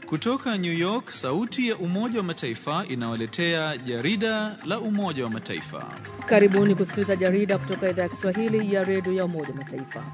Kutoka New York, sauti ya Umoja wa Mataifa inawaletea jarida la Umoja wa Mataifa. Karibuni kusikiliza jarida kutoka idhaa ya Kiswahili ya redio ya Umoja wa Mataifa.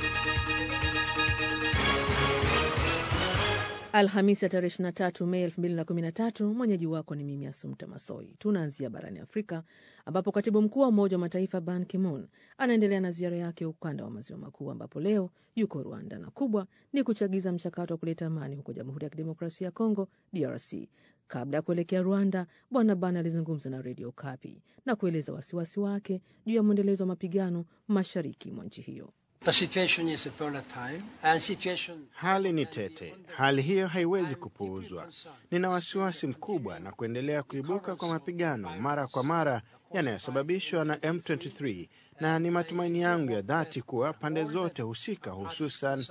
Alhamisi ya tarehe 23 Mei 2013. Mwenyeji wako ni mimi Asumta Masoi. Tunaanzia barani Afrika ambapo katibu mkuu wa Umoja wa Mataifa Ban Ki-moon anaendelea na ziara yake ya ukanda wa maziwa makuu ambapo leo yuko Rwanda na kubwa ni kuchagiza mchakato wa kuleta amani huko Jamhuri ya Kidemokrasia ya Kongo, DRC. Kabla ya kuelekea Rwanda, Bwana Ban alizungumza na redio Kapi na kueleza wasiwasi wake juu ya mwendelezo wa mapigano mashariki mwa nchi hiyo. The situation is volatile and situation... Hali ni tete, hali hiyo haiwezi kupuuzwa. Nina wasiwasi mkubwa na kuendelea kuibuka kwa mapigano mara kwa mara yanayosababishwa na M23 na ni matumaini yangu ya dhati kuwa pande zote husika, hususan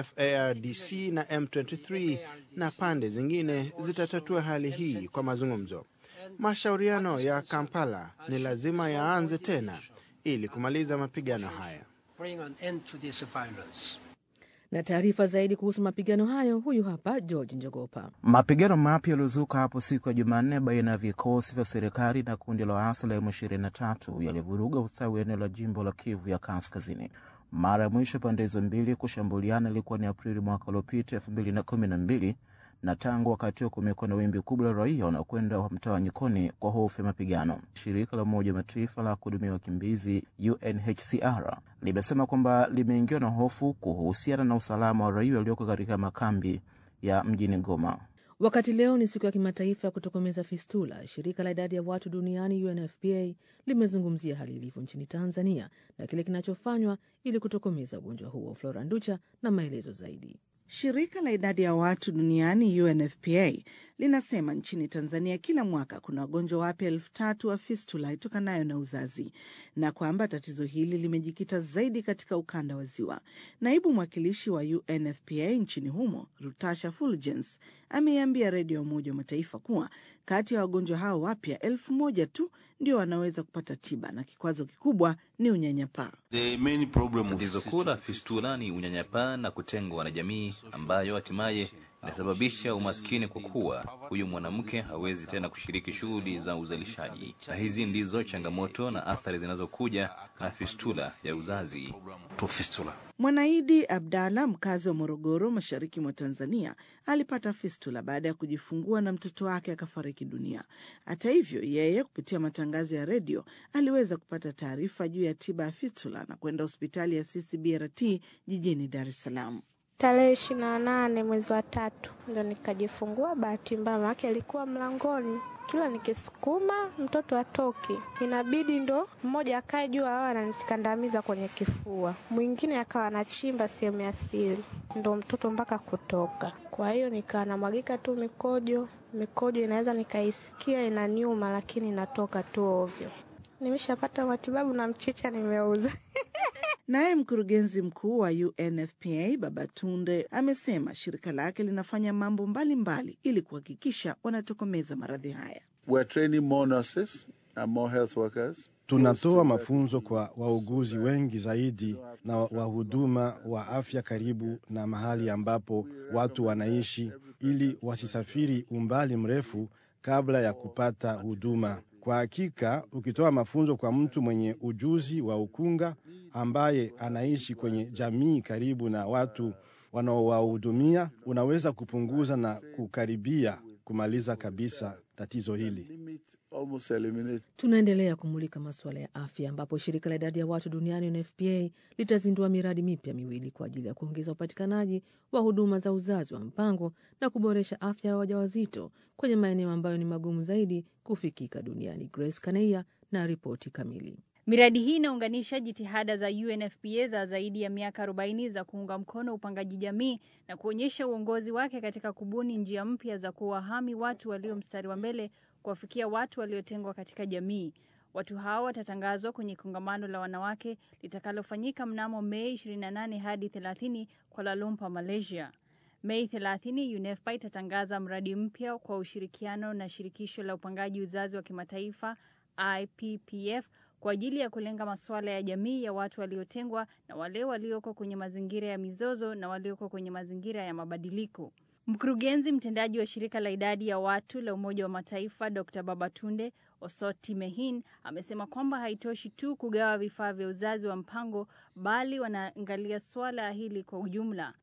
FARDC na M23 na pande zingine zitatatua hali hii kwa mazungumzo. Mashauriano ya Kampala ni lazima yaanze tena ili kumaliza mapigano haya. bring an end to this violence. Na taarifa zaidi kuhusu mapigano hayo, huyu hapa George Njogopa. Mapigano mapya yaliyozuka hapo siku ya Jumanne baina ya vikosi vya serikali na kundi la waasi la M23 yalivuruga ustawi wa eneo la jimbo la Kivu ya Kaskazini. Mara ya mwisho pande hizo mbili kushambuliana ilikuwa ni Aprili mwaka uliopita elfu mbili na kumi na mbili na tangu wakati huo kumekuwa na wimbi kubwa la raia wanaokwenda mtawanyikoni kwa hofu ya mapigano. Shirika la Umoja wa Mataifa la kuhudumia wakimbizi UNHCR limesema kwamba limeingiwa na hofu kuhusiana na usalama wa raia walioko katika makambi ya mjini Goma. Wakati leo ni siku ya kimataifa ya kutokomeza fistula, shirika la idadi ya watu duniani UNFPA limezungumzia hali ilivyo nchini Tanzania na kile kinachofanywa ili kutokomeza ugonjwa huo. Flora Nducha na maelezo zaidi. Shirika la idadi ya watu duniani UNFPA linasema nchini Tanzania kila mwaka kuna wagonjwa wapya elfu tatu wa fistula itokanayo na uzazi na kwamba tatizo hili limejikita zaidi katika ukanda wa Ziwa. Naibu mwakilishi wa UNFPA nchini humo Rutasha Fulgens ameiambia redio ya Umoja wa Mataifa kuwa kati ya wagonjwa hao wapya elfu moja tu ndio wanaweza kupata tiba na kikwazo kikubwa ni unyanyapaa. Tatizo kuu la fistula ni unyanyapaa na kutengwa na jamii, ambayo hatimaye inasababisha umaskini, kwa kuwa huyu mwanamke hawezi tena kushiriki shughuli za uzalishaji, na hizi ndizo changamoto na athari zinazokuja na fistula ya uzazi. Mwanaidi Abdalla, mkazi wa Morogoro, mashariki mwa Tanzania, alipata fistula baada ya kujifungua na mtoto wake akafariki dunia. Hata hivyo, yeye kupitia matangazo ya redio aliweza kupata taarifa juu ya tiba ya fistula na kwenda hospitali ya CCBRT jijini Dar es Salaam. Tarehe ishirini na nane mwezi wa tatu ndo nikajifungua. Bahati mbaya make alikuwa mlangoni, kila nikisukuma mtoto atoki, inabidi ndo mmoja akae juu, awa ananikandamiza kwenye kifua, mwingine akawa anachimba sehemu ya siri, ndo mtoto mpaka kutoka. Kwa hiyo nikaa namwagika tu mikojo, mikojo inaweza nikaisikia inaniuma, lakini inatoka tu ovyo. Nimeshapata matibabu na mchicha nimeuza. Naye mkurugenzi mkuu wa UNFPA Babatunde amesema shirika lake linafanya mambo mbalimbali mbali ili kuhakikisha wanatokomeza maradhi haya. Tunatoa mafunzo kwa wauguzi wengi zaidi na wahuduma wa afya karibu na mahali ambapo watu wanaishi, ili wasisafiri umbali mrefu kabla ya kupata huduma. Kwa hakika, ukitoa mafunzo kwa mtu mwenye ujuzi wa ukunga ambaye anaishi kwenye jamii karibu na watu wanaowahudumia, unaweza kupunguza na kukaribia kumaliza kabisa tatizo hili. Tunaendelea kumulika masuala ya afya ambapo shirika la idadi ya watu duniani UNFPA litazindua miradi mipya miwili kwa ajili ya kuongeza upatikanaji wa huduma za uzazi wa mpango na kuboresha afya ya wajawazito kwenye maeneo ambayo ni magumu zaidi kufikika duniani. Grace Kaneia na ripoti kamili. Miradi hii inaunganisha jitihada za UNFPA za zaidi ya miaka 40 za kuunga mkono upangaji jamii na kuonyesha uongozi wake katika kubuni njia mpya za kuwahami watu walio mstari wa mbele kuwafikia watu waliotengwa katika jamii. Watu hao watatangazwa kwenye kongamano la wanawake litakalofanyika mnamo Mei 28 hadi 30 Kuala Lumpur, Malaysia. Mei 30 UNFPA itatangaza mradi mpya kwa ushirikiano na shirikisho la upangaji uzazi wa kimataifa IPPF kwa ajili ya kulenga masuala ya jamii ya watu waliotengwa na wale walioko kwenye mazingira ya mizozo na walioko kwenye mazingira ya mabadiliko. Mkurugenzi mtendaji wa shirika la idadi ya watu la Umoja wa Mataifa Dr. Babatunde Osoti Mehin amesema kwamba haitoshi tu kugawa vifaa vya uzazi wa mpango bali wanaangalia suala hili kwa ujumla.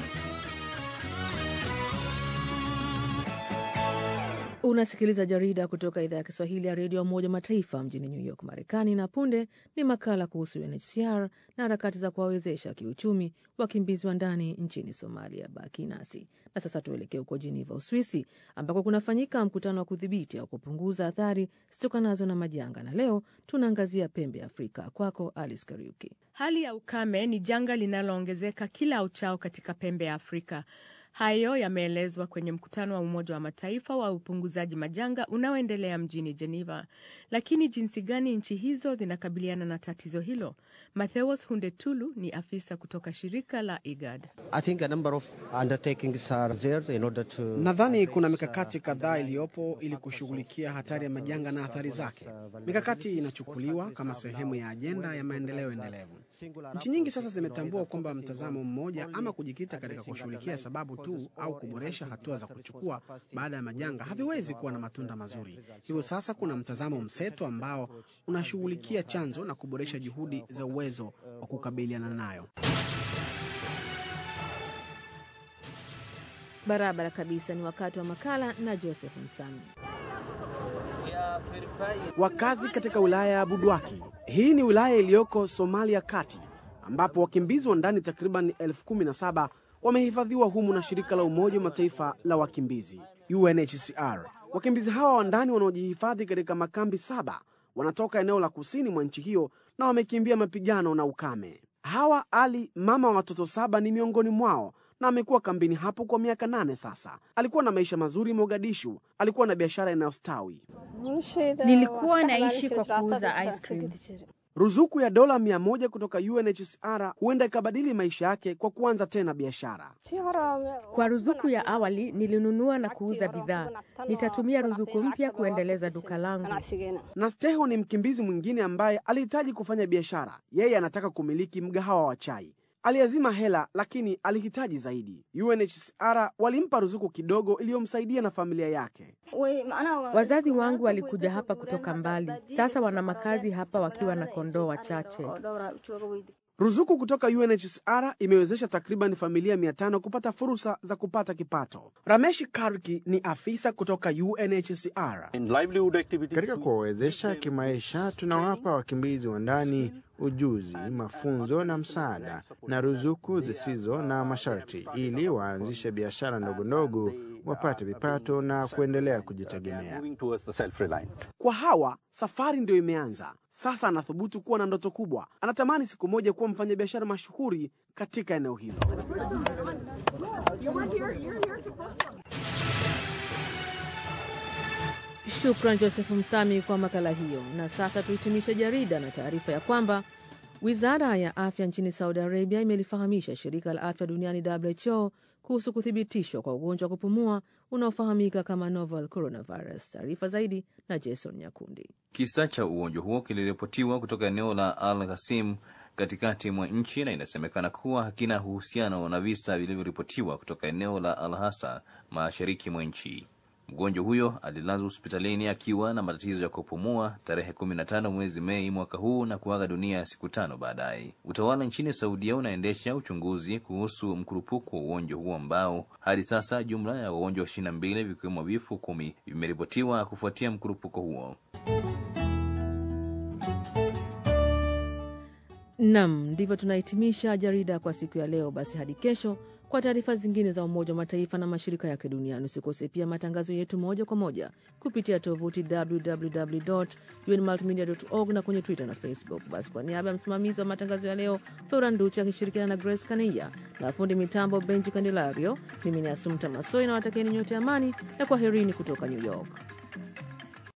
Unasikiliza jarida kutoka idhaa ya Kiswahili ya redio ya Umoja Mataifa mjini New York, Marekani, na punde ni makala kuhusu UNHCR na harakati za kuwawezesha kiuchumi wakimbizi wa ndani nchini Somalia. Baki nasi na sasa tuelekee huko Jiniva, Uswisi, ambako kunafanyika mkutano wa kudhibiti au kupunguza athari zitokanazo na majanga, na leo tunaangazia pembe ya Afrika. Kwako Alice Kariuki. Hali ya ukame ni janga linaloongezeka kila uchao katika pembe ya Afrika. Hayo yameelezwa kwenye mkutano wa Umoja wa Mataifa wa upunguzaji majanga unaoendelea mjini Geneva. Lakini jinsi gani nchi hizo zinakabiliana na tatizo hilo? Matheus Hundetulu ni afisa kutoka shirika la IGAD. Nadhani kuna mikakati kadhaa iliyopo ili kushughulikia hatari ya majanga na athari zake. Mikakati inachukuliwa kama sehemu ya ajenda ya maendeleo endelevu. Nchi nyingi sasa zimetambua kwamba mtazamo mmoja ama kujikita katika kushughulikia sababu tu au kuboresha hatua za kuchukua baada ya majanga haviwezi kuwa na matunda mazuri. Hivyo sasa kuna mtazamo mseto ambao unashughulikia chanzo na kuboresha juhudi za uwezo wa kukabiliana nayo. Barabara kabisa, ni wakati wa makala na Joseph Msami. Wakazi katika wilaya ya Budwaki, hii ni wilaya iliyoko Somalia kati, ambapo wakimbizi wa ndani takriban elfu kumi na saba wamehifadhiwa humu na shirika la Umoja wa Mataifa la wakimbizi UNHCR. Wakimbizi hawa wa ndani wanaojihifadhi katika makambi saba wanatoka eneo la kusini mwa nchi hiyo na wamekimbia mapigano na ukame. Hawa Ali, mama wa watoto saba, ni miongoni mwao na amekuwa kambini hapo kwa miaka nane sasa. Alikuwa na maisha mazuri Mogadishu, alikuwa na biashara inayostawi. Nilikuwa naishi kwa kuuza ice cream. Ruzuku ya dola mia moja kutoka UNHCR huenda ikabadili maisha yake kwa kuanza tena biashara. Kwa ruzuku ya awali nilinunua na kuuza bidhaa. Nitatumia ruzuku mpya kuendeleza duka langu. Nasteho ni mkimbizi mwingine ambaye alihitaji kufanya biashara. Yeye anataka kumiliki mgahawa wa chai. Aliazima hela lakini alihitaji zaidi. UNHCR walimpa ruzuku kidogo iliyomsaidia na familia yake. Wazazi wangu walikuja hapa kutoka mbali, sasa wana makazi hapa wakiwa na kondoo wachache. Ruzuku kutoka UNHCR imewezesha takriban familia mia tano kupata fursa za kupata kipato. Ramesh Karki ni afisa kutoka UNHCR. Katika kuwawezesha kimaisha, tunawapa wakimbizi wa ndani ujuzi, mafunzo na msaada na ruzuku zisizo na masharti, ili waanzishe biashara ndogo ndogo, wapate vipato na kuendelea kujitegemea. Kwa hawa safari ndio imeanza sasa. Anathubutu kuwa na ndoto kubwa, anatamani siku moja kuwa mfanyabiashara mashuhuri katika eneo hilo. Shukran Joseph Msami kwa makala hiyo. Na sasa tuhitimishe jarida na taarifa ya kwamba wizara ya afya nchini Saudi Arabia imelifahamisha shirika la afya duniani WHO kuhusu kuthibitishwa kwa ugonjwa wa kupumua unaofahamika kama novel coronavirus. Taarifa zaidi na Jason Nyakundi. Kisa cha ugonjwa huo kiliripotiwa kutoka eneo la Al Qasim katikati mwa nchi na inasemekana kuwa hakina uhusiano na visa vilivyoripotiwa kutoka eneo la Al Hasa mashariki mwa nchi. Mgonjwa huyo alilazwa hospitalini akiwa na matatizo ya kupumua tarehe 15 mwezi Mei mwaka huu na kuaga dunia siku tano baadaye. Utawala nchini Saudia unaendesha uchunguzi kuhusu mkurupuko wa ugonjwa huo ambao hadi sasa jumla ya wagonjwa ishirini na mbili vikiwemo vifo kumi vimeripotiwa kufuatia mkurupuko huo. Nam, ndivyo tunahitimisha jarida kwa siku ya leo. Basi hadi kesho kwa taarifa zingine za Umoja wa Mataifa na mashirika yake duniani. Usikose pia matangazo yetu moja kwa moja kupitia tovuti www.unmultimedia.org na kwenye Twitter na Facebook. Basi kwa niaba ya msimamizi wa matangazo ya leo Flora Nduchi akishirikiana na Grace Kania na fundi mitambo Benji Candelario, mimi ni Asumta Masoi na watakieni nyote amani na kwaherini kutoka New York.